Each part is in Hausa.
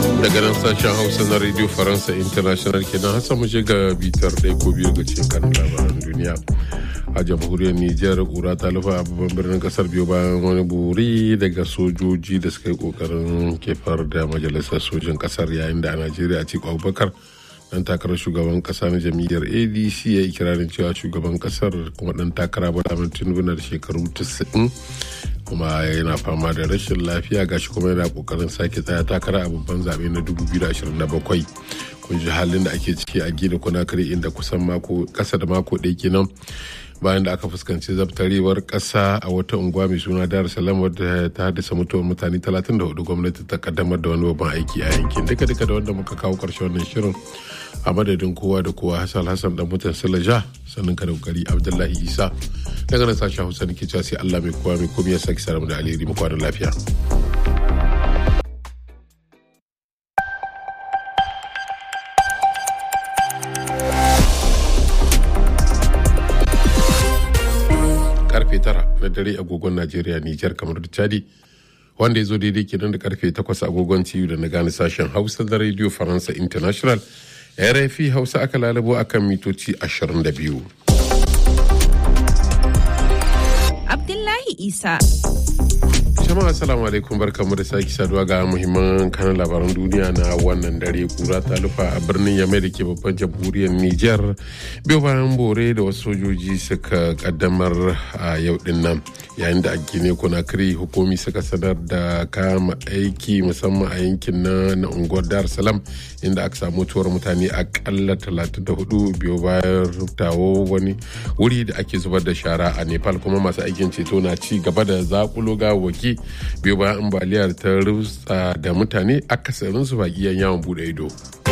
daga nan sashen hausa na radio faransa international kenan hasa mu ga bitar ɗaya ko biyu ga cikin kanin labaran duniya a jamhuriyar nijar kura ta lufa a babban birnin kasar biyu bayan wani buri daga sojoji da suka yi kokarin kefar da majalisar sojin kasar yayin da a najeriya a cikin abubakar dan takarar shugaban kasa na jam'iyyar adc ya yi kirarin cewa shugaban kasar kuma dan takara bala tinubu na da shekaru 90 kuma yana fama da rashin lafiya gashi kuma yana kokarin sake tsaya takara a babban zaɓe na 2027 kun ji halin da ake ciki a gina kunakari inda kusan mako kasa da mako ɗaya kenan bayan da aka fuskanci zabtarewar ƙasa a wata unguwa mai suna dar salam wadda ta haddasa mutuwar mutane 34 gwamnati ta kaddamar da wani babban aiki a yankin duka duka da wanda muka kawo ƙarshen wannan shirin a madadin kowa da kowa hassan hassan dan mutan silaja sannan ka da kokari abdullahi isa daga nan sashen hausa nake cewa sai allah mai kowa mai komai ya saki saramu da alheri mu kwanan lafiya. karfe tara na dare agogon Najeriya Nijar kamar da Chadi wanda ya zo daidai kenan da karfe takwas agogon TU da na gane sashen Hausa da Radio Faransa International RFI Hausa aka lalabo akan mitoci 22. Abdullahi Isa. jama'a assalamu alaikum barkamu da sake saduwa ga muhimman kanan labaran duniya na wannan dare kura ta lufa a birnin yamai da ke babban jamhuriyar niger biyu bayan bore da wasu sojoji suka kaddamar a yau din nan yayin da a gine konakiri hukumi suka sanar da kama aiki musamman a yankin na na unguwar dar salam inda aka samu mutuwar mutane akalla 34 biyu bayan rubtawo wani wuri da ake zubar da shara a nepal kuma masu aikin ceto na ci gaba da zakulo gawaki biyu bayan ambaliyar ta rutsa da mutane akasarin su baki yawon bude ido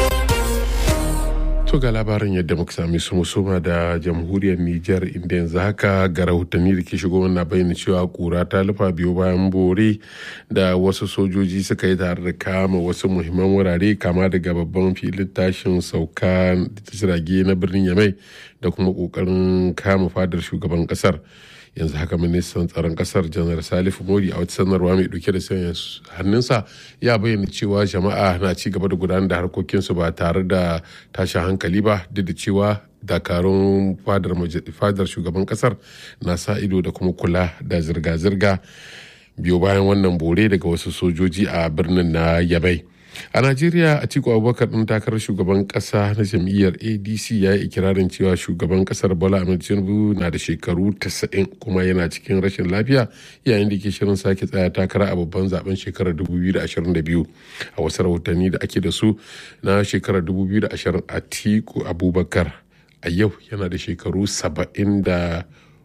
to ga labarin yadda muka sami su musuma da jamhuriyar niger inda yanzu haka ga rahotanni da ke shigo na bayyana cewa kura ta lufa biyu bayan bore da wasu sojoji suka yi tare da kama wasu muhimman wurare kama daga babban filin tashin sauka jirage na birnin yamai da kuma kokarin kama fadar shugaban kasar yanzu haka ministan tsaron kasar janar salifu modi a wata sanarwa mai dauke da sanya hannunsa ya bayyana cewa jama'a na ci gaba da gudanar da harkokinsu ba tare da tashin hankali ba duk da cewa dakarun fadar shugaban kasar na sa ido da kuma kula da zirga-zirga biyo bayan wannan bore daga wasu sojoji a birnin na yabai a najeriya a ciko abubakar ɗin takarar shugaban ƙasa na jam'iyyar adc ya yi ikirarin cewa shugaban ƙasar bola ahmed tinubu na da shekaru 90 kuma yana cikin rashin lafiya yayin da ke shirin sake tsaya takara a babban zaben shekarar 2022 a wasu rahotanni da ake da su na shekarar 2020 a tiku abubakar a yau yana da shekaru 74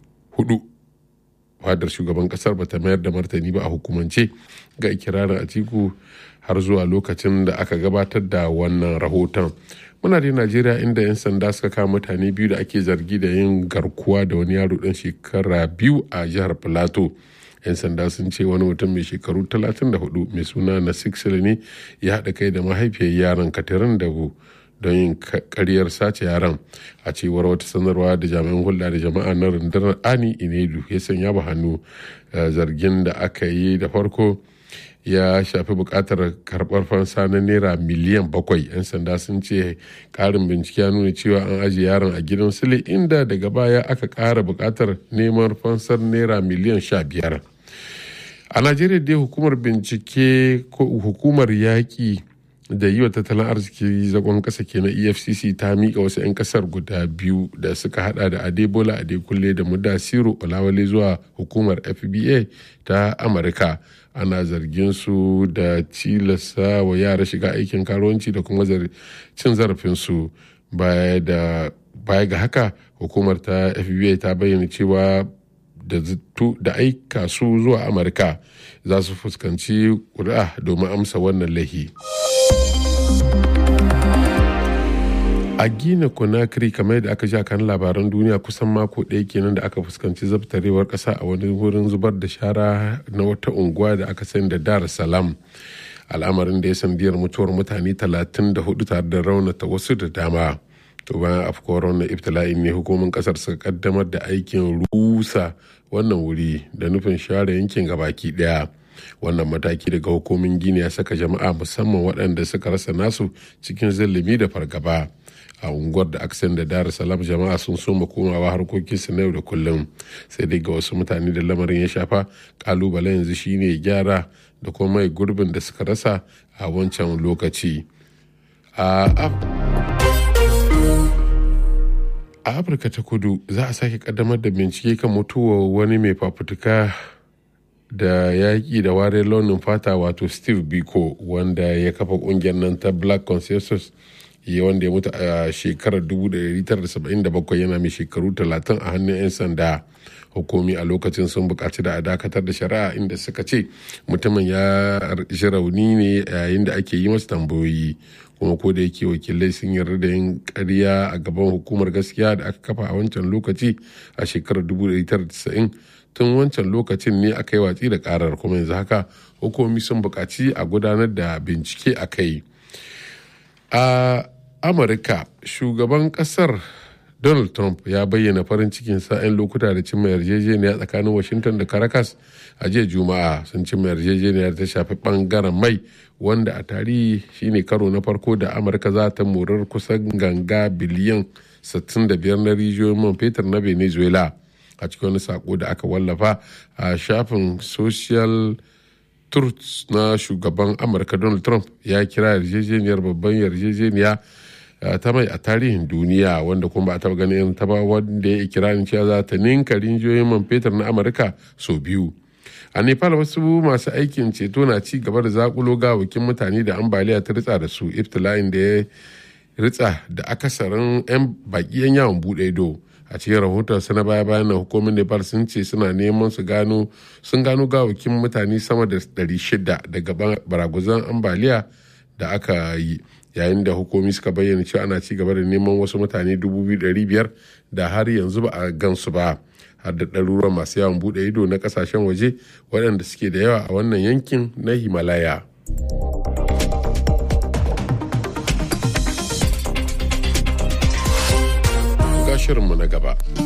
fadar shugaban kasar bata mayar da martani ba a hukumance ga ikirarin atiku har zuwa lokacin da aka gabatar da wannan rahoton muna da najeriya inda 'yan sanda suka kama mutane biyu da ake zargi da yin garkuwa da wani yaro dan shekara biyu a jihar plateau 'yan sanda sun ce wani mutum mai shekaru 34 mai suna na ne ya haɗa kai da mahaifiyar yaron katirin dabu don yin karyar sace yaran a cewar wata sanarwa da jami'an hulɗa da jama'a na rundunar ani inedu ya sanya ba hannu zargin da aka yi da farko ya shafi bukatar karbar fansa na naira miliyan bakwai yan sanda sun ce karin bincike ya nuna cewa an ajiye yaron a gidan sule inda daga baya aka kara bukatar neman fansar naira miliyan sha biyar a najeriya dai hukumar bincike ko hukumar yaƙi da yi wa tattalin arziki zagon kasa ke na efcc ta miƙa wasu 'yan kasar guda biyu da suka hada da adebola adekunle da mudasiru olawale zuwa hukumar fba ta amurka ana zargin su da tilasta wa yara shiga aikin karuwanci da kuma cin zarafinsu baya ga haka hukumar ta fba ta bayyana cewa da aika su zuwa amurka za su fuskanci ƙuri'a domin amsa wannan lahi. a gina conakry kamar da aka ja kan labaran duniya kusan mako ɗaya kenan da aka fuskanci zabtarewar ƙasa a wani wurin zubar da shara na wata unguwa da aka sani da dar salam al'amarin da ya sandiyar mutuwar mutane 34 tare da raunata wasu da dama to bayan afkuwar wannan ibtila'in ne hukumin kasar suka kaddamar da aikin rusa wannan wuri da nufin share yankin gabaki daya wannan mataki daga hukumin gini ya saka jama'a musamman waɗanda suka rasa nasu cikin zillimi da fargaba a unguwar da aksan da dar salam jama'a sun soma komawa harkokinsu na yau da kullum sai dai ga wasu mutane da lamarin ya shafa kalubale yanzu shine gyara da kuma mai gurbin da suka rasa a wancan lokaci a afirka ta kudu za a sake kaddamar da bincike kan mutuwar wani mai fafutuka da yaƙi da ware launin fata wato steve biko wanda ya kafa ƙungiyar nan ta black consensus ya wanda ya mutu a shekarar 1977 yana mai shekaru 30 a hannun 'yan sanda hukumi a lokacin sun buƙaci da a dakatar da shari'a inda suka ce mutumin ya ji rauni ne yayin da ake yi masa tambayoyi kuma ko da yake wakilai sun yarda da yin ƙarya a gaban hukumar gaskiya da aka kafa a wancan lokaci a shekarar 1990 tun wancan lokacin ne aka yi watsi da karar kuma yanzu haka hukumi sun buƙaci a gudanar da bincike a kai a amurka shugaban kasar donald trump ya bayyana farin cikin sa'in lokuta da cimma yarjejeniya tsakanin washington da caracas a jiya juma'a sun cimma yarjejeniyar ta shafi bangaren mai wanda a tarihi shine karo na farko da amurka za ta morar kusan ganga biliyan 65 na rijiyoyin man fetur na venezuela a cikin wani sako da aka wallafa a shafin social truth na shugaban amurka donald trump ya kira yarjejeniyar babban yarjejeniya ta mai a tarihin duniya wanda kuma ba a taba ganin ta ba wanda ya ikirarin cewa za ta ninka rinjiyoyin man fetur na amurka sau biyu a nepal wasu masu aikin ceto na ci gaba da zakulo gawakin mutane da ambaliya ta ritsa da su iftila'in da ya ritsa da akasarin 'yan baki 'yan yawon bude ido a cikin rahoton na baya bayan na hukumar nepal sun ce suna neman su gano sun gano gawakin mutane sama da 600 daga baraguzan ambaliya da aka yi yayin da hukumi suka bayyana cewa ana ci gaba da neman wasu mutane 2,500 da har yanzu ba a gansu ba har da ɗaruruwan masu yawon buɗe ido na ƙasashen waje waɗanda suke da yawa a wannan yankin na himalaya shirinmu na gaba.